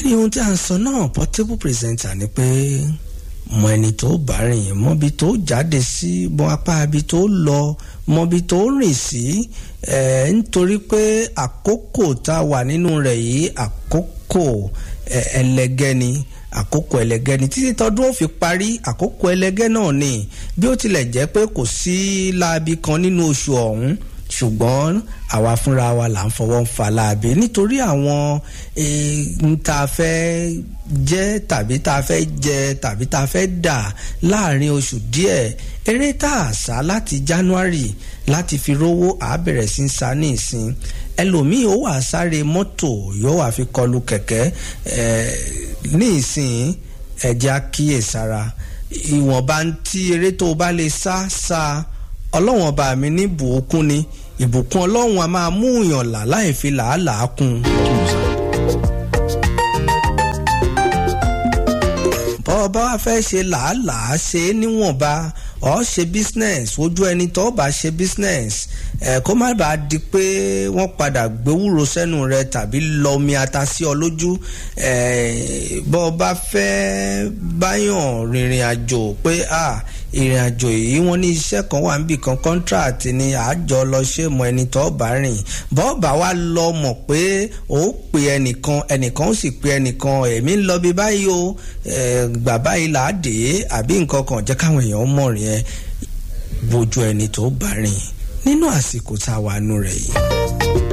ní ohun tí a ń sọ náà portable presenter ni pé mọ ẹni tó bá rìn mọbi tó jáde sí mọ apá ibi tó lọ mọbi tó rìn sí ẹ nítorí pé àkókò tá a wà nínú rẹ̀ yìí àkókò ẹlẹgẹ́ ni àkókò ẹlẹgẹ́ ni títí tọdún ó fi parí àkókò ẹlẹgẹ́ náà ni bí ó tilẹ̀ jẹ́ pé kò sí láabi kan nínú oṣù ọ̀hún ṣùgbọ́n àwa fúnra wa là ń fọwọ́ ń fa láabi nítorí àwọn n tá a fẹ́ jẹ́ tàbí tá a fẹ́ jẹ tàbí tá a fẹ́ dà láàrin oṣù díẹ̀ eré tá a sá láti January láti fi rówó àá bẹ̀rẹ̀ sí ń sa ní ìsìn ẹlòmíì ó wà sáré mọ́tò yóò wà fi kọlu kẹ̀kẹ́ ní ìsìn ẹ̀jẹ̀ àkíyèsára ìwọ̀nba tí eré tó o bá lè sá sá ọlọ́wọ̀n ọba mi ní ìbùkún ni ìbùkún ọlọ́run a máa mú yàn là láì fi làálàá kún. bọ́ọ̀ bá wá fẹ́ ṣe làálàá ṣe é níwọ̀nba ọ̀ ṣe business ojú ẹni tó bá ṣe business ẹ̀ kó má bàa di pé wọ́n padà gbéwúro sẹ́nu rẹ tàbí lọ́mi ata sí ọ lójú ẹ̀ bọ́ọ̀ bá fẹ́ báyàn rìnrìn àjò pé ah ìrìn àjò yìí wọ́n ní iṣẹ́ kan wà níbì kan contract ni àjọ lọ ṣe mọ ẹni tó bá rìn bọ́ọ̀bà wa lọ mọ̀ pé ó pè ẹnìkan ẹnìkan ó sì pè ẹnìkan èmi ń lọ bí báyìí o gbà báyìí là á dé àbí nǹkan kan jẹ́ káwọn èèyàn mọ̀ rìn ẹ́ bójú ẹni tó bá rìn nínú àsìkò tá a wà nù rẹ̀ yìí.